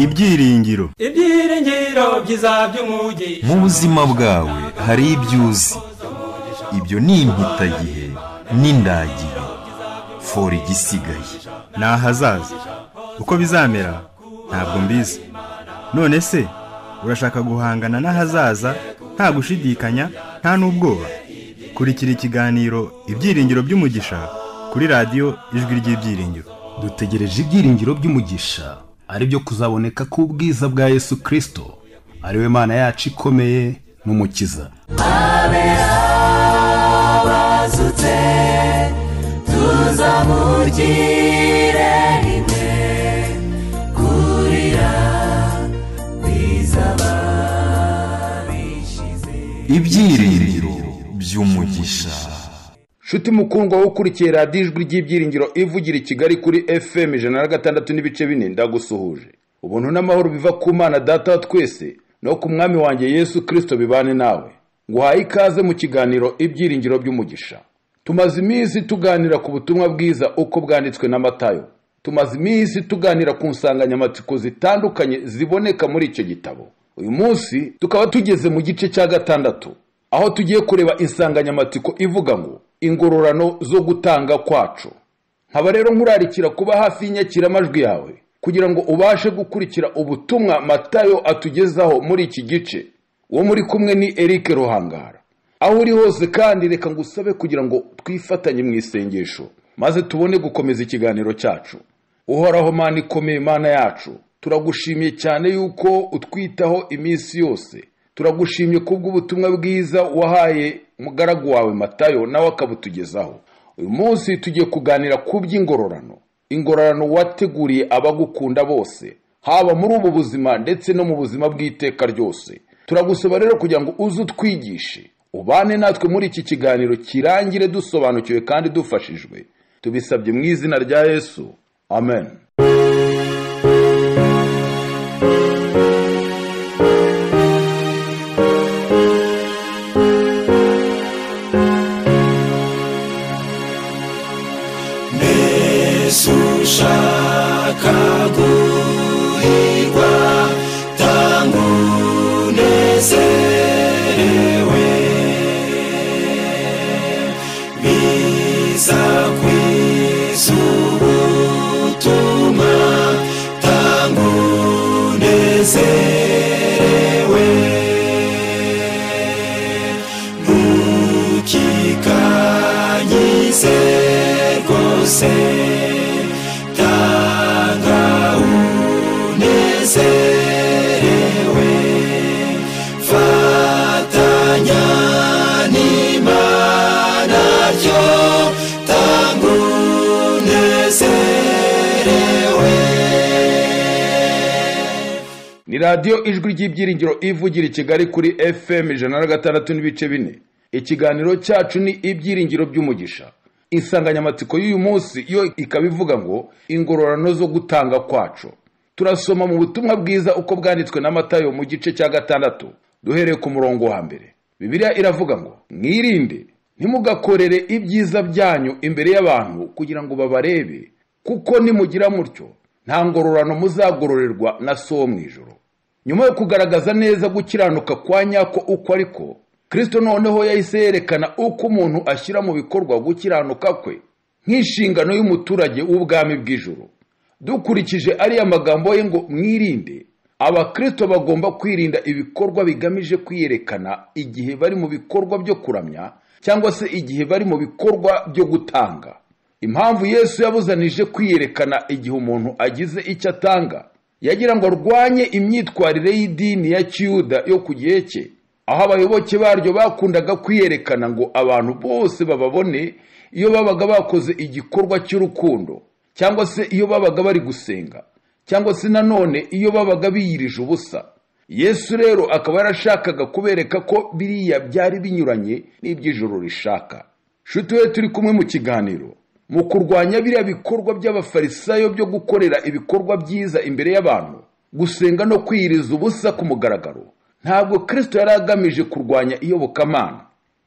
ibyiringiro ibyiringiro byiza by'umugi mu buzima bwawe hari ibyo uzi ibyo ni impitagihe n'indagihe fora igisigaye ni ahazaza uko bizamera ntabwo mbizi none se urashaka guhangana n'ahazaza nta gushidikanya nta n'ubwoba kurikira ikiganiro ibyiringiro by'umugisha kuri radiyo ijwi ry'ibyiringiro dutegereje ibyiringiro by'umugisha ari byo kuzaboneka k'ubwiza bwa yesu kirisito ari we mana yacu ikomeye n'umukiza abazutse tuzamugire rimwe kurira kwizaba bishize ibyiringiro by'umugisha nshuti mukundwa wowe ukurikiye radiyo ijwi ry'ibyiringiro ivugira i kigali kuri fm ijana na gatandatu n'ibice bine ndagusuhuje ubuntu n'amahoro biva ku mana data wa twese no ku mwami wanjye yesu kirisito bibane nawe nguhaye ikaze mu kiganiro ibyiringiro by'umugisha tumaze iminsi tuganira ku butumwa bwiza uko bwanditswe n'amatayo tumaze iminsi tuganira ku nsanganyamatsiko zitandukanye ziboneka muri icyo gitabo uyu munsi tukaba tugeze mu gice cya gatandatu aho tugiye kureba insanganyamatsiko ivuga ngo ingororano zo gutanga kwacu nkaba rero nkurarikira kuba hafi y'inyakiramajwi yawe kugira ngo ubashe gukurikira ubutumwa matayo atugezaho muri iki gice uwo muri kumwe ni eric ruhangara aho uri hose kandi reka ngusabe kugira ngo twifatanye mu isengesho maze tubone gukomeza ikiganiro cyacu uhoraho mana ikomeye mana yacu turagushimiye cyane yuko utwitaho iminsi yose turagushimye kubw'ubutumwa bwiza wahaye umugaragu wawe matayo nawe akabutugezaho uyu munsi tugiye kuganira ku by'ingororano ingororano wateguriye abagukunda bose haba muri ubu buzima ndetse no mu buzima bw'iteka ryose turagusaba rero kugira ngo uze utwigishe ubane natwe muri iki kiganiro kirangire dusobanukiwe kandi dufashijwe tubisabye mu izina rya yesu amen Yesu ushaka guhirwa tanga unezerewe biza ku iz'ubutumwa tanga unezerewe ntukikanyize rwose tanga unezerewe fatanya n'imana byo tanga unezerewe ni radiyo ijwi ry'ibyiringiro ivugira i kigali kuri fm ijana na gatandatu n'ibice bine ikiganiro cyacu ni ibyiringiro by'umugisha insanganyamatsiko y'uyu munsi yo ikaba ivuga ngo ingororano zo gutanga kwacu turasoma mu butumwa bwiza uko bwanditswe n'amatayo mu gice cya gatandatu duhereye ku murongo wa mbere bibiliya iravuga ngo mwirinde ntimugakorere ibyiza byanyu imbere y'abantu kugira ngo babarebe kuko nimugira mutyo nta ngororano muzagororerwa na so wo mu ijoro nyuma yo kugaragaza neza gukiranuka kwa nyako uko ariko kirisito noneho yahise yerekana uko umuntu ashyira mu bikorwa gukiranuka kwe nk'inshingano y'umuturage w'ubwami bw'ijoro dukurikije ariya magambo ye ngo mwirinde abakirisito bagomba kwirinda ibikorwa bigamije kwiyerekana igihe bari mu bikorwa byo kuramya cyangwa se igihe bari mu bikorwa byo gutanga impamvu yesu yabuzanije kwiyerekana igihe umuntu agize icyo atanga yagira ngo arwanye imyitwarire y'idini ya kiyuda yo ku gihe cye aho abayoboke baryo bakundaga kwiyerekana ngo abantu bose bababone iyo babaga bakoze igikorwa cy'urukundo cyangwa se iyo babaga bari gusenga cyangwa se nanone iyo babaga biyirije ubusa yesu rero akaba yarashakaga kubereka ko biriya byari binyuranye n'iby'ijoro rishaka nshuti we turi kumwe mu kiganiro mu kurwanya biriya bikorwa by'abafarisayo byo gukorera ibikorwa byiza imbere y'abantu gusenga no kwiyiriza ubusa ku mugaragaro ntabwo kirisito yari agamije kurwanya iyobokamana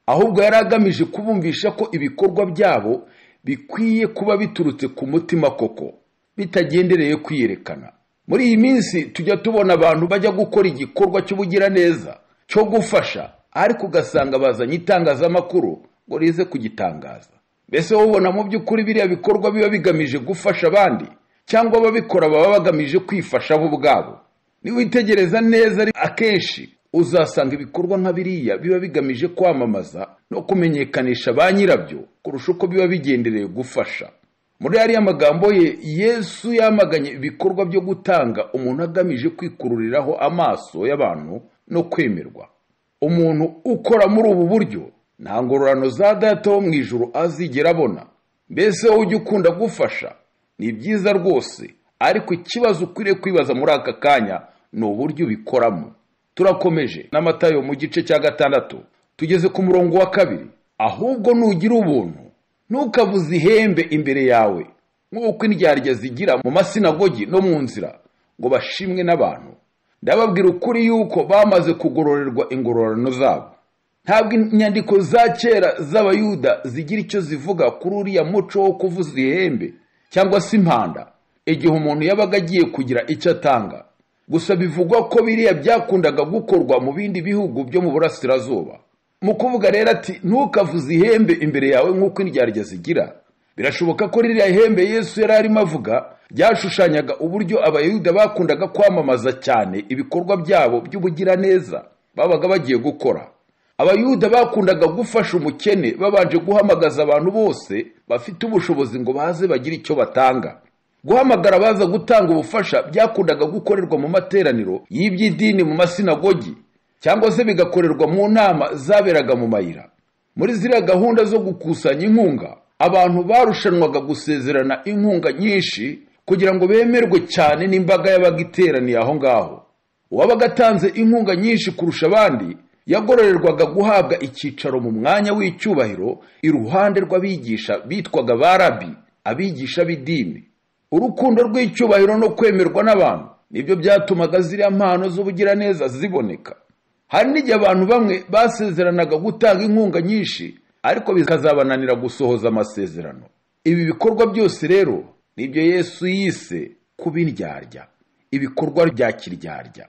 ahubwo yari agamije kubumvisha ko ibikorwa byabo bikwiye kuba biturutse ku mutima koko bitagendereye kwiyerekana muri iyi minsi tujya tubona abantu bajya gukora igikorwa cy'ubugiraneza cyo gufasha ariko ugasanga bazanye itangazamakuru ngo rize kugitangaza mbese wowe ubona mu by'ukuri biriya bikorwa biba bigamije gufasha abandi cyangwa ababikora baba bagamije kwifasha bo ubwabo niwitegereza neza ari akenshi uzasanga ibikorwa nka biriya biba bigamije kwamamaza no kumenyekanisha ba nyirabyo kurusha uko biba bigendereye gufasha muri ariya magambo ye yesu yamaganye ibikorwa byo gutanga umuntu agamije kwikururiraho amaso y'abantu no kwemerwa umuntu ukora muri ubu buryo nta ngororano za data wo mu ijoro azigera abona mbese wowe ujya ukunda gufasha ni byiza rwose ariko ikibazo ukwiriye kwibaza muri aka kanya ni uburyo ubikoramo turakomeje n'amatayo mu gice cya gatandatu tugeze ku murongo wa kabiri ahubwo nugira ubuntu ntukabuze ihembe imbere yawe nk'uko indyarya zigira mu masinagogi no mu nzira ngo bashimwe n'abantu ndababwira ukuri yuko bamaze kugororerwa ingororano zabo ntabwo inyandiko za kera z'abayuda zigira icyo zivuga kuri uriya muco wo kuvuza ihembe cyangwa se impanda igihe umuntu yabaga agiye kugira icyo atanga gusa bivugwa ko biriya byakundaga gukorwa mu bindi bihugu byo mu burasirazuba mu kuvuga rero ati ntukavuze ihembe imbere yawe nk'uko indyarya zigira birashoboka ko ririya hembe yesu yari arimo avuga ryashushanyaga uburyo abayuda bakundaga kwamamaza cyane ibikorwa byabo by'ubugiraneza babaga bagiye gukora abayuda bakundaga gufasha umukene babanje guhamagaza abantu bose bafite ubushobozi ngo baze bagire icyo batanga guhamagara abaza gutanga ubufasha byakundaga gukorerwa mu materaniro y'iby'idini mu masinagogi cyangwa se bigakorerwa mu nama zaberaga mu mayira muri ziriya gahunda zo gukusanya inkunga abantu barushanwaga gusezerana inkunga nyinshi kugira ngo bemerwe cyane n'imbaga yabaga iteraniye aho ngaho uwabaga atanze inkunga nyinshi kurusha abandi yagororerwaga guhabwa icyicaro mu mwanya w'icyubahiro iruhande rw'abigisha bitwaga barabi abigisha b'idini urukundo rw'icyubahiro no kwemerwa n'abantu nibyo byatumaga ziriya mpano z'ubugiraneza ziboneka hari n'igihe abantu bamwe basezeranaga gutanga inkunga nyinshi ariko bikazabananira gusohoza amasezerano ibi bikorwa byose rero nibyo yesu yise kuba indyarya ibikorwa bya kiryarya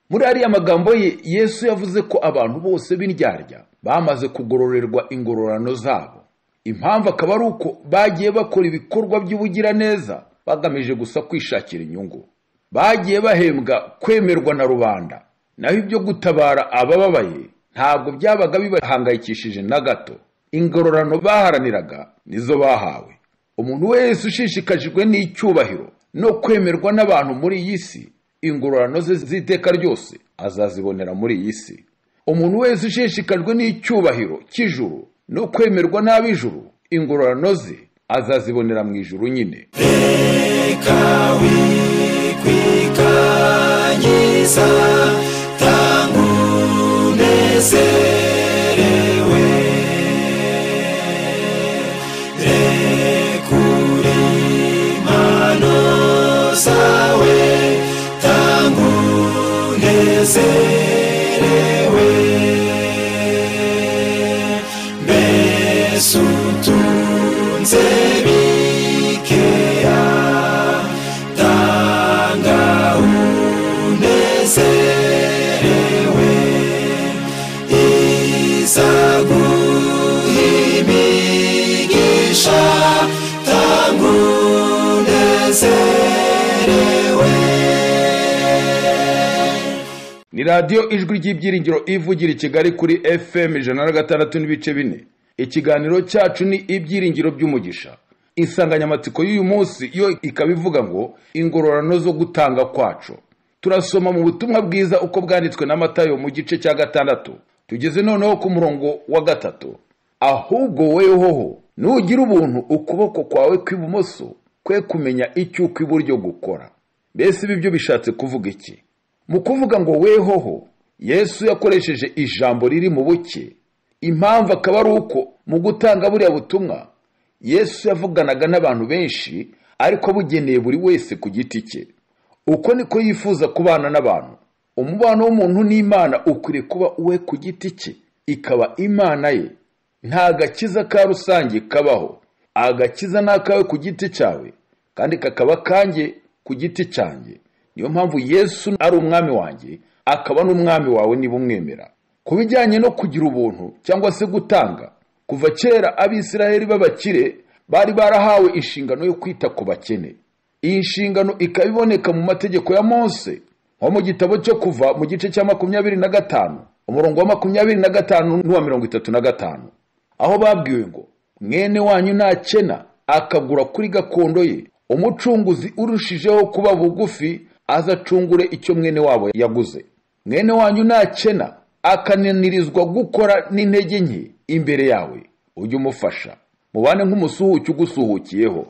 muri ariya magambo ye yesu yavuze ko abantu bose b'indyarya bamaze kugororerwa ingororano zabo impamvu akaba ari uko bagiye bakora ibikorwa by'ubugiraneza bagamije gusa kwishakira inyungu bagiye bahembwa kwemerwa na rubanda naho ibyo gutabara abababaye ntabwo byabaga bibahangayikishije na gato ingororano baharaniraga nizo bahawe umuntu wese ushishikajwe n'icyubahiro no kwemerwa n'abantu muri iyi si ingororano ze z'iteka ryose azazibonera muri iyi si umuntu wese ushishikajwe n'icyubahiro cy'ijuru no kwemerwa n'ab'ijuru ingororano ze azazibonera mu ijuru nyine reka wikwikanyiza tanga unezerewe rekura impano zawe tanga unezerewe mbese utunze bikeya tanga unezerewe izaguha imigisha tanga unezerewe ni radiyo ijwi ry'ibyiringiro ivugira i kigali kuri fm ijana na gatandatu n'ibice bine ikiganiro cyacu ni ibyiringiro by'umugisha insanganyamatsiko y'uyu munsi yo ikaba ivuga ngo ingororano zo gutanga kwacu turasoma mu butumwa bwiza uko bwanditswe na matayo mu gice cya gatandatu tugeze noneho ku murongo wa gatatu ahubwo wehoho nugira ubuntu ukuboko kwawe kw'ibumoso kwe kumenya icyo ukw'iburyo gukora mbese ibi byo bishatse kuvuga iki mu kuvuga ngo wehoho yesu yakoresheje ijambo riri mu buke impamvu akaba ari uko mu gutanga buriya butumwa yesu yavuganaga n'abantu benshi ariko bugeneye buri wese ku giti cye uko niko yifuza kubana n'abantu umubano w'umuntu n'imana ukwiriye kuba uwe ku giti cye ikaba imana ye nta agakiza ka rusange kabaho agakiza ni akawe ku giti cyawe kandi kakaba kanjye ku giti cyanjye niyo mpamvu yesu ari umwami wanjye akaba n'umwami wawe niba umwemera ku bijyanye no kugira ubuntu cyangwa se gutanga kuva kera abisiraheli b'abakire bari barahawe inshingano yo kwita ku bakene iyi nshingano ikaba iboneka mu mategeko ya mose nko mu gitabo cyo kuva mu gice cya makumyabiri na gatanu umurongo wa makumyabiri na gatanu n'uwa mirongo itatu na gatanu aho babwiwe ngo mwene wanyu ntakena akagura kuri gakondo ye umucunguzi urushijeho kuba bugufi azacungure icyo mwene wabo yaguze mwene wanyu ntakena akananirizwa gukora n'intege nke imbere yawe ujye umufasha mubane nk'umusuhuke ugusuhukiyeho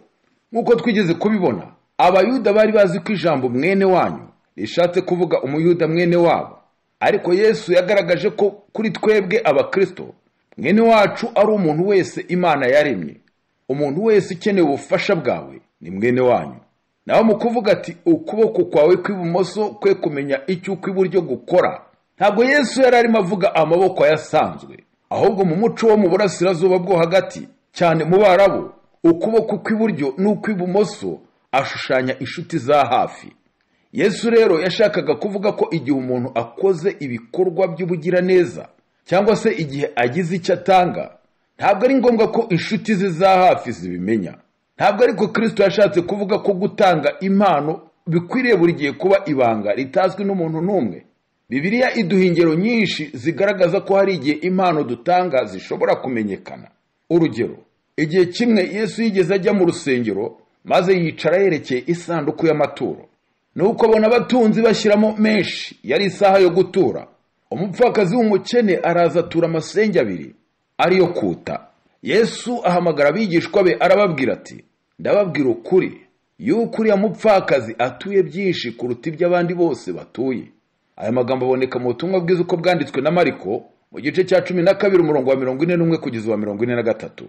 nk'uko twigeze kubibona abayuda bari bazi ko ijambo mwene wanyu rishatse kuvuga umuyuda mwene wabo ariko yesu yagaragaje ko kuri twebwe abakirisito mwene wacu ari umuntu wese imana yaremye umuntu wese ukeneye ubufasha bwawe ni mwene wanyu nawe mu kuvuga ati ukuboko kwawe kw'ibumoso kwe kumenya icyo ukw'iburyo gukora ntabwo yesu yari arimo avuga amaboko ayasanzwe ahubwo mu muco wo mu burasirazuba bwo hagati cyane mu barabu ukuboko kw'iburyo n'ukw'ibumoso ashushanya inshuti za hafi yesu rero yashakaga kuvuga ko igihe umuntu akoze ibikorwa by'ubugiraneza cyangwa se igihe agize icyo atanga ntabwo ari ngombwa ko inshuti ze za hafi zibimenya ntabwo ariko kirisito yashatse kuvuga ko gutanga impano bikwiriye buri gihe kuba ibanga ritazwi n'umuntu n'umwe bibiliya iduha ingero nyinshi zigaragaza ko hari igihe impano dutanga zishobora kumenyekana urugero igihe kimwe yesu yigeze ajya mu rusengero maze yicara yerekeye isanduku y'amaturo nuko abona abatunzi bashyiramo menshi yari isaha yo gutura umupfakazi w'umukene araza atura amasenge abiri ariyo kuta yesu ahamagara abigishwa be arababwira ati ndababwira ukuri yuko uriya mupfakazi atuye byinshi kuruta iby'abandi bose batuye aya magambo aboneka mu butumwa bwiza uko bwanditswe na mariko mu gice cya cumi na kabiri umurongo wa mirongo ine n'umwe kugeza uwa mirongo ine na gatatu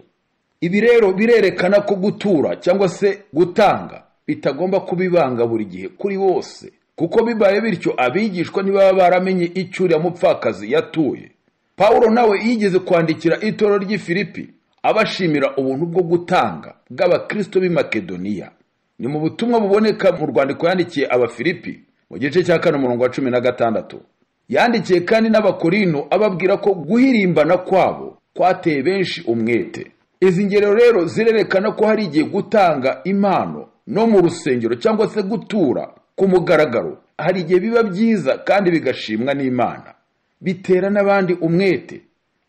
ibi rero birerekana ko gutura cyangwa se gutanga bitagomba kuba ibanga buri gihe kuri bose kuko bibaye bityo abigishwa ntibaba baramenye icyo uriya mupfakazi yatuye pawulo nawe yigeze kwandikira itoro ry'i filipi abashimira ubuntu bwo gutanga bw'abakirisito b'i makedoniya ni mu butumwa buboneka mu rwandiko yandikiye abafilipi mu gice cya kane umurongo wa cumi na gatandatu yandikiye kandi n'abakorino ababwira ko guhirimbana kwabo kwateye benshi umwete izi ngero rero zirerekana ko hari igihe gutanga impano no mu rusengero cyangwa se gutura ku mugaragaro hari igihe biba byiza kandi bigashimwa n'imana bitera n'abandi umwete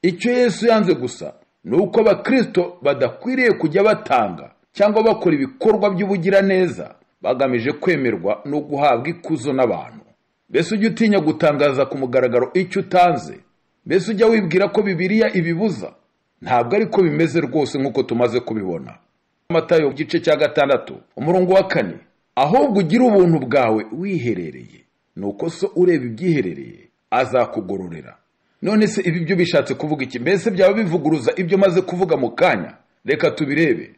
icyo yesu yanze gusa ni uko abakirisito badakwiriye kujya batanga cyangwa bakora ibikorwa by'ubugiraneza bagamije kwemerwa no guhabwa ikuzo n'abantu mbese ujya utinya gutangaza ku mugaragaro icyo utanze mbese ujya wibwira ko bibiliya ibibuza ntabwo ariko bimeze rwose nk'uko tumaze kubibona amatayo gice cya gatandatu umurongo wa kane ahubwo ugire ubuntu bwawe wiherereye nuko so ureba ibyiherereye azakugororera none se ibi byo bishatse kuvuga iki mbese byaba bivuguruza ibyo maze kuvuga mu kanya reka tubirebe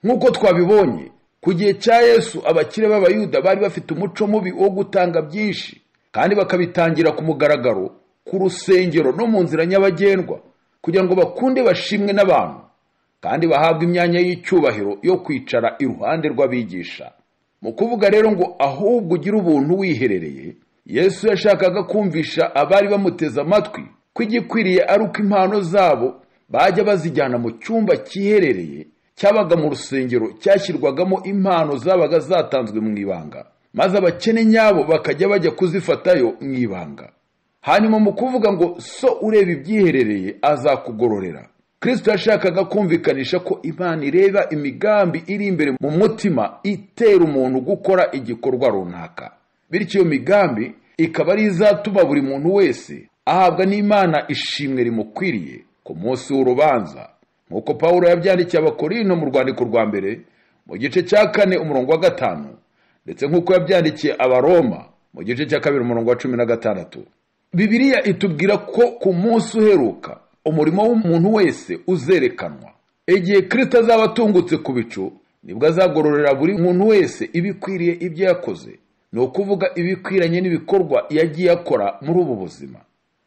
nk'uko twabibonye ku gihe cya yesu abakire b'abayuda bari bafite umuco mubi wo gutanga byinshi kandi bakabitangira ku mugaragaro ku rusengero no mu nzira nyabagendwa kugira ngo bakunde bashimwe n'abantu kandi bahabwe imyanya y'icyubahiro yo kwicara iruhande rw'abigisha mu kuvuga rero ngo ahubwo ugire ubuntu wiherereye yesu yashakaga kumvisha abari bamuteze amatwi ko igikwiriye ari uko impano zabo bajya bazijyana mu cyumba cyiherereye cyabaga mu rusengero cyashyirwagamo impano zabaga zatanzwe mu ibanga maze abakene nyabo bakajya bajya kuzifatayo mu ibanga hanyuma mu kuvuga ngo so ureba ibyiherereye azakugororera kirisito yashakaga kumvikanisha ko imana ireba imigambi iri imbere mu mutima itera umuntu gukora igikorwa runaka bityo iyo migambi ikaba ari izatuma buri muntu wese ahabwa n'imana ishimwe rimukwiriye ku munsi w'urubanza nk'uko paul yabyandikiye abakorino mu rwandiko rwa mbere mu gice cya kane umurongo wa gatanu ndetse nk'uko yabyandikiye abaroma mu gice cya kabiri umurongo wa cumi na gatandatu bibiliya itubwira ko ku munsi uheruka umurimo w'umuntu wese uzerekanwa igihe kirisita azaba atungutse ku bicu nibwo azagororera buri muntu wese ibikwiriye ibyo yakoze ni ukuvuga ibikwiranye n'ibikorwa yagiye akora muri ubu buzima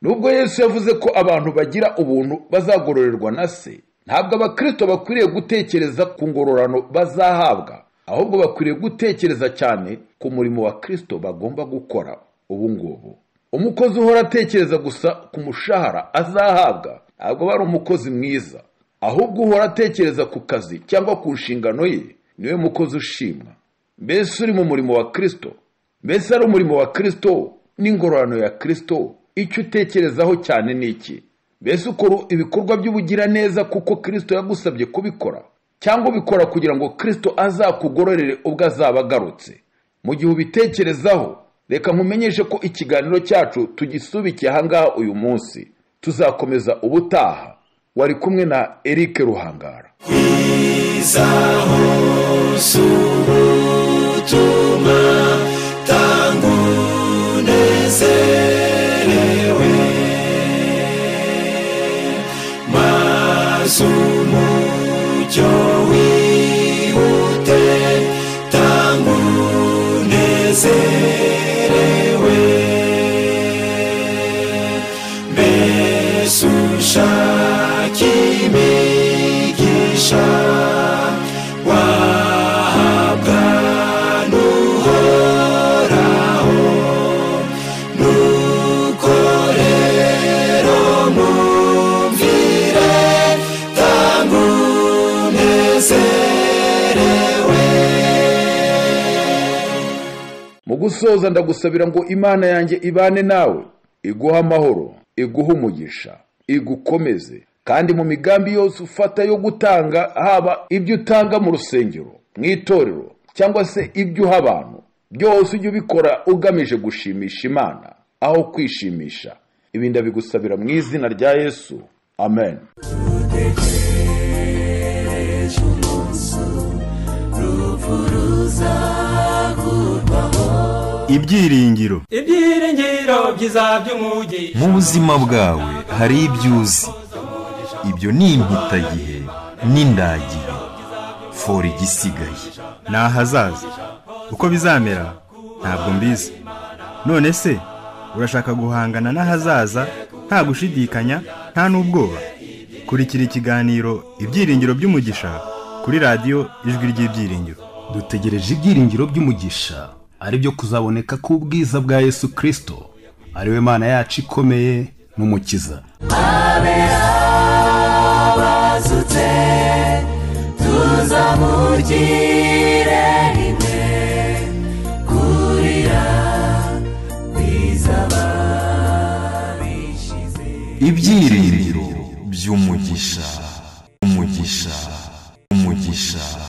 nubwo yesu yavuze ko abantu bagira ubuntu bazagororerwa na se ntabwo abakirisito bakwiriye gutekereza ku ngororano bazahabwa ahubwo bakwiriye gutekereza cyane ku murimo wa kirisito bagomba gukora ubu ngubu umukozi uhora atekereza gusa ku mushahara azahabwa ntabwo aba ari umukozi mwiza ahubwo uhora atekereza ku kazi cyangwa ku nshingano ye niwe mukozi ushimwa mbese uri mu murimo wa kirisito mbese ari umurimo wa kirisito n'ingororano ya kirisito icyo utekerezaho cyane ni iki mbese ukora ibikorwa by'ubugiraneza kuko kirisito yagusabye kubikora cyangwa ubikora kugira ngo kirisito azakugororere ubwo azaba agarutse mu gihe ubitekerezaho reka nkumenyeshe ko ikiganiro cyacu tugisubikiye ahangaha uyu munsi tuzakomeza ubutaha wari kumwe na Eric ruhangara ubutumwa tanga unezerewe maze umucyo wihute tanga unezerewe mbese ushaka imigisha wahabwa n'uhoraho nuko rero mwumvire tanga unezerewe mu gusoza ndagusabira ngo imana yanjye ibane nawe iguhe amahoro iguhe umugisha igukomeze kandi mu migambi yose ufata yo gutanga haba ibyo utanga mu rusengero mu itorero cyangwa se ibyo uha abantu byose ujye ubikora ugamije gushimisha imana aho kwishimisha ibi ndabigusabira mu izina rya yesu amen ejo umunsi urupfu ruzakurwaho ibyiringiro ibyiringiro byiza by'umugi mu buzima bwawe hari ibyo uzi ibyo ni impitagihe n'indagihe fora igisigaye ni ahazaza uko bizamera ntabwo mbizi none se urashaka guhangana n'ahazaza nta gushidikanya nta n'ubwoba kurikira ikiganiro ibyiringiro by'umugisha kuri radiyo ijwi ry'ibyiringiro dutegereje ibyiringiro by'umugisha ari byo kuzaboneka k'ubwiza bwa yesu kirisito ari we mana yacu ikomeye n'umukiza abazutse tuzamugire rimwe kurira bizaba bishize ibyiringiro by'umugisha umugisha umugisha